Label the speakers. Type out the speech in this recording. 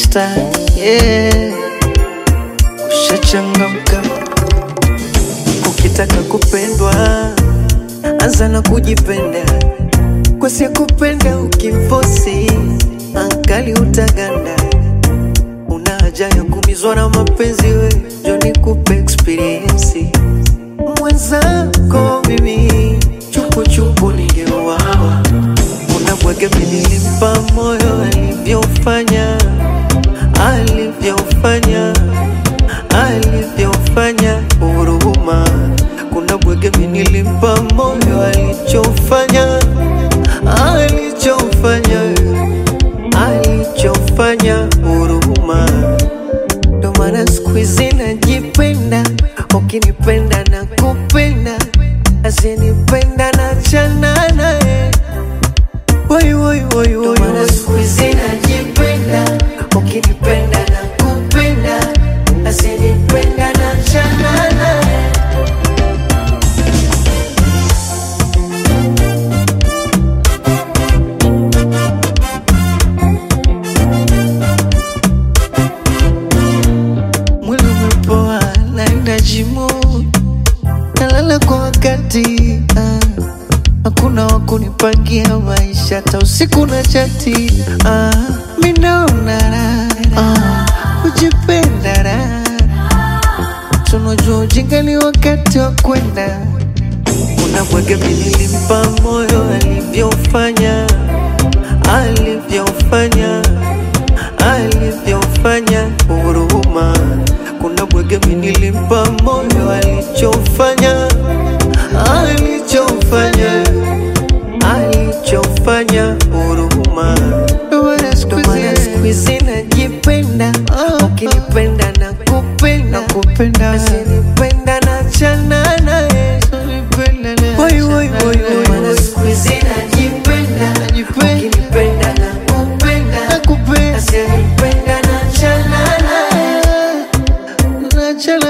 Speaker 1: staki yeah. Ushachangamka ukitaka kupendwa, anza na kujipenda, kwa si kupenda ukimfosi ankali utaganda. Una haja ya kumizwa na mapenzi, we njo nikupe experience mwenzako mimi chupuchupu ningeuawa. Unabwege nilimpa moyo alivyofanya alivyofanya alivyofanya huruma. Kuna bwege nilimpa moyo alichofanya alichofanya alichofanya huruma. Ndo maana siku hizi najipenda, ukinipenda na kupenda, asinipenda na chana naye. Woi, woi, woi, woi, Ndo maana siku hizi najipenda, ukinipenda na kupenda, asinipenda na chana naye. Mwili umepoa, naenda jimu, nalala kwa wakati ah. Hakuna wa kunipangia maisha, hata usiku na chati ah. Mi naona raha ah. Kujipenda raha, tunajua ujinga ni wakati wa kwenda. Kuna bwege mi nilimpa moyo alivyofanya alivyofanya alivyofanya huruma. Kuna bwege mi nilimpa moyo alichofanya alichofanya alichofanya huruma. Ndo maana siku hizi najipenda, ukinipenda na kupenda kupenda, asinipenda na chana naye Woi, woi, woi, woi,
Speaker 2: Maana siku hizi najipenda, ukinipenda na kupenda,
Speaker 1: nakupenda
Speaker 2: asinipenda na chana naye.
Speaker 1: nachana